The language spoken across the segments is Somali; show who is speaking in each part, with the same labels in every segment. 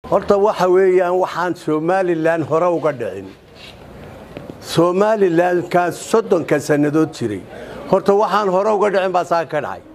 Speaker 1: horta waxa weeyaan waxaan somalilan hore uga dhicin somalilankaas soddonka sannadood jiray horta waxaan hore uga dhicin baa saa ka dhacay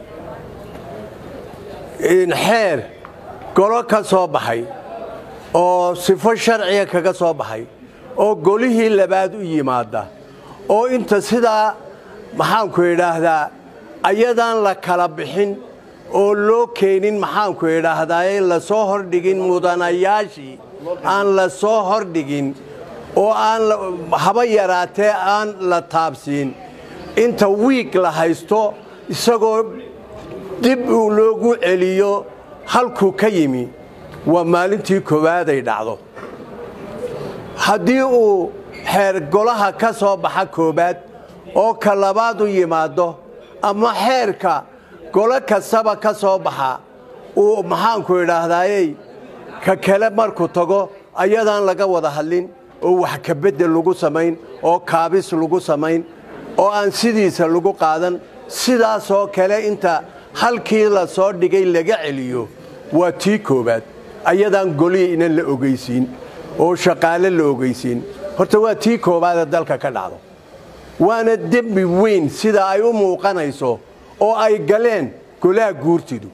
Speaker 1: xeer golo ka soo baxay oo sifo sharciga kaga soo baxay oo golihii labaad u yimaada oo inta sidaa maxaanku idhaahdaa ayadaan la kala bixin oo loo keenin maxaanku idhaahdaa la soo hordhigin mudanayaashii aan la soo hordhigin oo aan haba yaraatee aan la taabsiin inta wiig la haysto isagoo dib uu loogu celiyo halkuu ka yimi waa maalintii koowaaday dhacdo haddii uu xeer golaha ka soo baxa koowaad oo ka labaad u yimaado ama xeerka golo kastaba ka soo baxa uu maxaanku idhaahdayey ka kale markuu tago ayadaan laga wada hadlin oo wax kabedel lagu samayn oo kaabis lagu samayn oo aan sidiisa lagu qaadan sidaasoo kale inta halkii la soo dhigay laga celiyo waa tii koowaad ayadaan golihii inan la ogeysiin oo shaqaale la ogeysiin horta waa tii koowaadee dalka ka dhacdo waana dembi weyn sida ay u muuqanayso oo ay galeen golaha guurtidu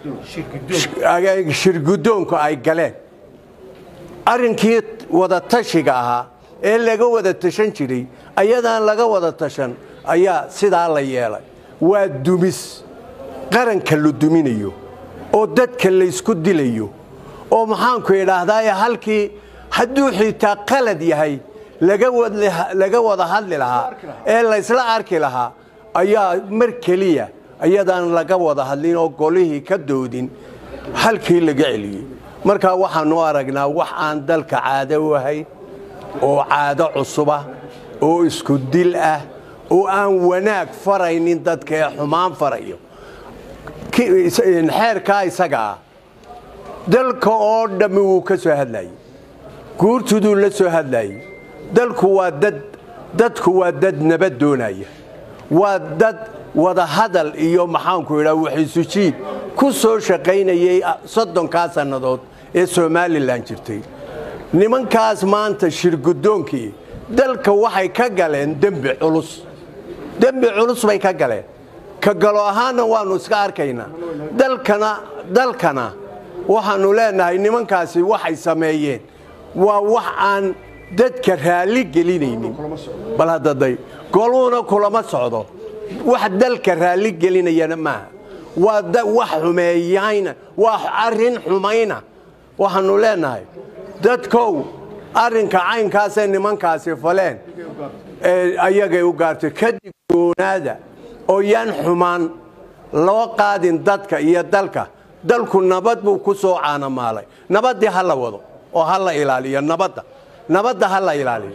Speaker 1: shirgudoonku ay galeen arrinkii wada tashiga ahaa ee laga wada tashan jiray ayadaan laga wada tashan ayaa sidaa la yeelay waa dumis qaranka la duminayo oo dadka laysku dilayo oo maxaanku idhaahdaye halkii hadduu xitaa qalad yahay laga wada hadli lahaa ee laysla arki lahaa ayaa mar keliya ayadaan laga wada hadlin oo golihii ka doodin halkii laga celiyey markaa waxaanu aragnaa wax aan dalka caado u ahayn oo caado cusuba oo isku dil ah oo aan wanaag faraynin dadka ee xumaan farayo xeerkaa isaga ah dalka oo dhammi wuu ka soo hadlayey guurtuduu la soo hadlayey dalku waa dad dadku waa dad nabad doonaya waa dad wada hadal iyo maxaanku idhaa waxisujiid ku soo shaqaynayay soddonkaa sannadood ee somalilan jirtay nimankaas maanta shirgudoonkii dalka waxay ka galeen dembi culus dembi culus bay ka galeen ka galo ahaanna waannu iska arkaynaa dalkana dalkana waxaannu leenahay nimankaasi waxay sameeyeen waa wax aan dadka raalli gelinaynin bal haddaday goluhuna kulama socdo wax dalka raalli gelinayana maaha waa wax xumeeyayna waa arrin xumayna waxaannu leenahay dadkow arrinka caynkaasee nimankaasi faleen ayagay u gaartay kadib goonaada oo yaan xumaan loo qaadin dadka iyo dalka dalku nabad buu ku soo caanamaalay nabaddii ha la wado oo ha la ilaaliyo nabadda nabadda ha la ilaaliyo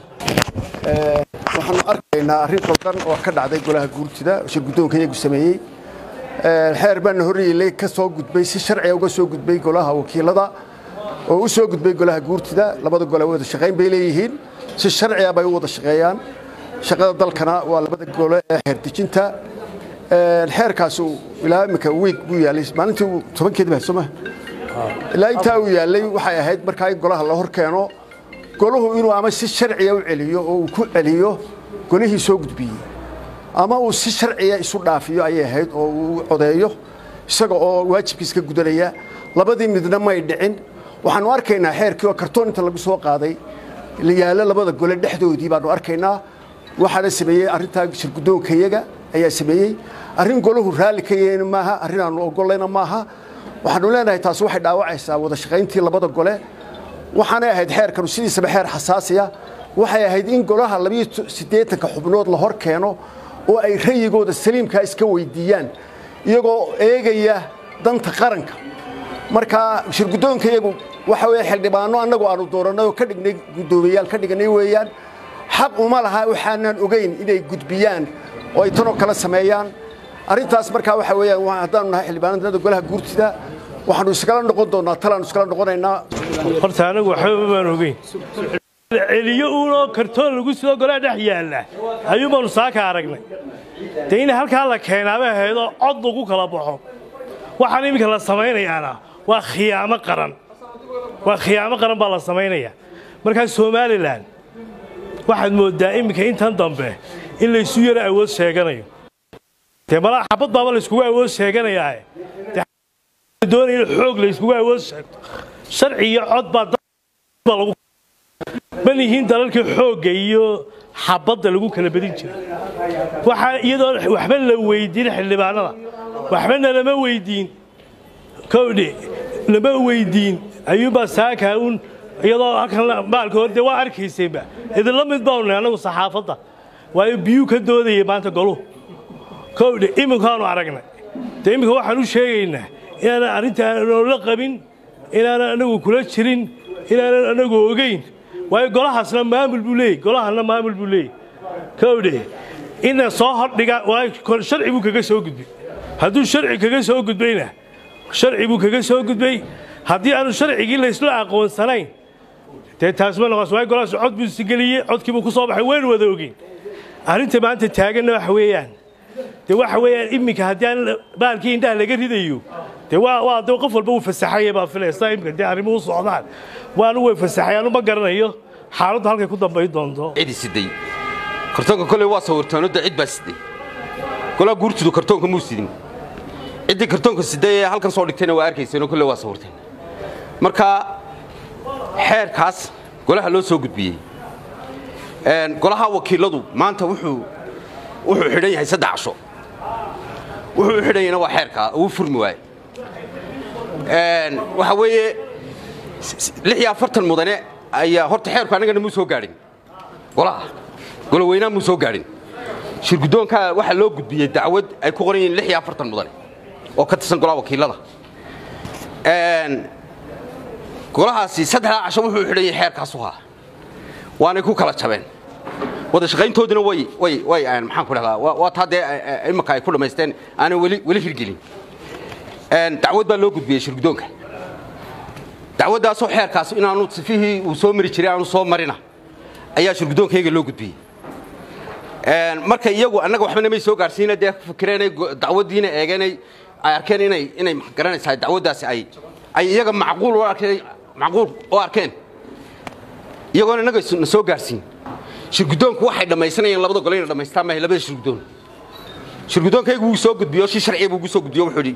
Speaker 2: waxaanu arkaynaa arrin qaldan oo ka dhacday golaha guurtida shirguddoonka iyagu sameeyey xeer baana horreeyey ka soo gudbay si sharciga uga soo gudbay golaha wakiilada oo u soo gudbay golaha guurtida labada gole wada shaqayn bay leeyihiin si sharciga bay u wada shaqeeyaan shaqada dalkana waa labada gole ee xeerdejinta xeerkaas ilaa imika wiig buu yaallay maalintii tobankeed baa sooma ilaa intaa uu yaallay waxay ahayd markaa in golaha la hor keeno golahu inuu ama si sharciya u celiyo oo uu ku celiyo golihii soo gudbiyey ama uu si sharciya isu dhaafiyo ayay ahayd oo uu codeeyo isaga oo waajibkiis ka gudanaya labadii midna may dhicin waxaanu arkaynaa xeerkii oo kartoon inta lagu soo qaaday la yaallo labada gole dhexdoodii baanu arkaynaa waxaana sameeyey arrintaa shirguddoonkayaga ayaa sameeyey arrin golahu raalli ka yahayna maaha arrin aanu ogolayna maaha waxaanu leenahay taasi waxay dhaawacaysaa wada shaqayntii labada gole waxaanay ahayd xeerkanu sidiisaba xeer xasaasiya waxay ahayd in golaha labiyo siddeetanka xubnood la hor keeno oo ay rayigooda saliimkaa iska weydiiyaan iyagoo eegaya danta qaranka marka shirguddoonka iyagu waxa weeye xildhibaano annagu aanu doorannay oo ka dhignay guddoomiyayaal ka dhiganay weeyaan xaq uma laha waxaanan ogeyn inay gudbiyaan oo ay tanoo kale sameeyaan arrintaas markaa waxa weeyaan haddaanu nahay xildhibaanada golaha guurtida waxaanu iskala noqon doonnaa talaanu iskala noqonaynaa
Speaker 3: horta anagu waxba baan ogeyn celiyo uunoo kartoon lagu soo golaa dhex yaalla ayuun baanu saaka aragnay dee in halkaa la keenaaba ahaydoo cod lagu kala baxo waxaan iminka la samaynayaana waa khiyaamo qaran waa khiyaamo qaran baa la samaynaya markaa somalilan waxaad mooddaa iminka intan dambe in laysu yaro awood sheeganayo dee malaa xabad baaba layskugu awood sheeganayaa doonaya in xoog layskugu awood sheegto sharci iyo cod baa lagu man yihiin dalalkii xoogga iyo xabadda lagu kala bedin jiray waxaa iyadoo waxba la weydiin xildhibaanada waxbana lama weydiin kowdhe lama weydiin ayuunbaa saakaa uun iyadoo halkan maalka hor dee waa arkaysayba idinla mid baanu annagu saxaafadda waayo biyuu ka doodayay maanta goluhu kowdhe iminkaanu aragnay dee iminka waxaan u sheegaynaa inaanan arrintaan la qabin inaanan anagu kula jirin inaanan anagu ogeyn waayo golahaasna maamul buu leeyey golahana maamul buu leeyey kowdhe ina soo hordhiga waayo sharci buu kaga soo gudbay hadduu sharci kaga soo gudbayna sharci buu kaga soo gudbay haddii aanu sharcigii laysla aqoonsanayn dee taasma noqos waayo golahaas cod buu sigeliyey codkii buu ku soo baxay waynu wada ogeyn arrinta maanta taaganna waxa weeyaan dee waxa weeyaan iminka haddii aan baalkii indhaha laga ridayo dee waa waa dee qof walba uu fasaxaya baa filaysa iminka dee arrimuhu socdaan waanu way fasaxayaan uma garanayo xaaladdu halkay ku dambayn doonto
Speaker 4: cidi siday kartoonka koley waa sawirtaanodda cid baa siday golaa guurtidu kartoonka muu sidin ciddii kartoonka siday ee halkan soo dhigtayna waa arkayseenoo kolley waa sawirteen marka xeerkaas golaha loo soo gudbiyey golaha wakiiladu maanta wuxuu wuxuu xidhan yahay saddex casho wuxuu u xidhan yahayna waa xeerkaa uu furmi waaye waxa weeye lix iyo afartan mudane ayaa horta xeerku annagana muu soo gaadhin golaha goloweynaa muu soo gaadhin shirguddoonkaa waxaa loo gudbiyey dacwad ay ku qoran yihiin lix iyo afartan mudane oo ka tirsan golaha wakiilada golahaasi saddexdaa casho wuxuu xidhan yahay xeerkaasu haa waanay ku kala jabeen wada shaqayntooduna way way way maxaan ku dhahdaa waa taa dee imanka ay ku dhammaysteen aanay weli weli hirgelin dacwad baa loo gudbiyey shirguddoonka dacwaddaasoo xeerkaas inaanu sifihii uu soo mari jiray aanu soo marina ayaa shirguddoonkayga loo gudbiyey marka iyagu annaga waxbana may soo gaarsiina dee fikireenay dacwaddiina eegeenay ay arkeen inay inay garanaysaa dacwaddaasi ay ay iyaga macquul u arkeen macquul u arkeen iyagoona innaga na soo gaarsiin shirguddoonku waxay dhammaysanayeen labada gole inay dhammaystaan maahay labada shirguddoon shirguddoonkaygu wuu soo gudbiyo si sharciya buu ugu soo gudbiyo wuxuu yidhi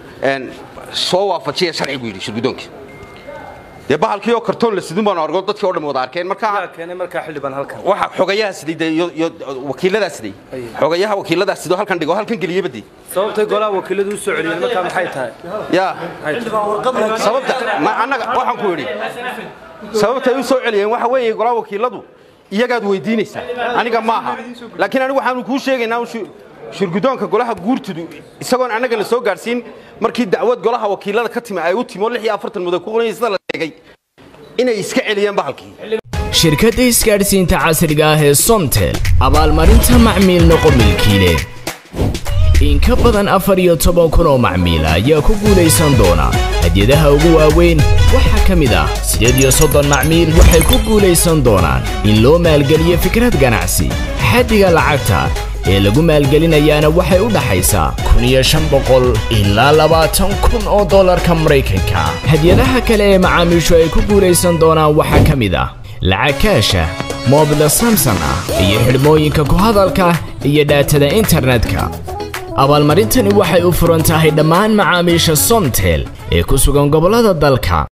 Speaker 4: soo waafajiya sharci buu yidhi shirguddoonkii dee bahalkii oo kartoon la sidin baanu argo dadkii oo dhan wada arkeen marka
Speaker 5: keenay markaa xildhibaan halkan
Speaker 4: waxa xogayaha siday dee iyo iyo wakiiladaa siday xogayaha wakiiladaa sidoo halkan dhigo halkan geliyaba dee
Speaker 5: sababtay golaha wakiiladu u soo celiyeen markaa maxay tahay
Speaker 4: yaa sababta ma annaga waxaan ku yidhi sababtay u soo celiyeen waxa weeye golaha wakiiladu iyagaad weydiinaysaa aniga maaha laakiin anigu waxaanu kuu sheegaynaa shirguddoonka golaha guurtidu isagoon annaga la soo gaadhsiin markii dacwad golaha wakiilada ka timi ay u timi oo lix iyo afartan mudan ku qoran sida la sheegay inay iska celiyeen bahalkii
Speaker 6: shirkadda isgaadhsiinta casriga ah ee somtel abaalmarinta macmiil noqo milkiile in ka badan afar iyo toban kun oo macmiila ayaa ku guulaysan doona hadyadaha ugu waaweyn waxaa ka mid ah siddeed iyo soddon macmiil waxay ku guulaysan doonaan in loo maalgeliyo fikrad ganacsi xaddiga lacagta ee lagu maalgelinayaana waxay u dhaxaysaa kun iyo shan boqol ilaa labaatan kun oo dollarka maraykanka hadyadaha kale ee macaamiishu ay ku guulaysan doonaan waxaa ka mid ah lacag kaasha moobila samson ah iyo xidhmooyinka ku hadalka iyo dhaatada internetka abaalmarintani waxay u furan tahay dhammaan macaamiisha somtel ee ku sugan gobollada dalka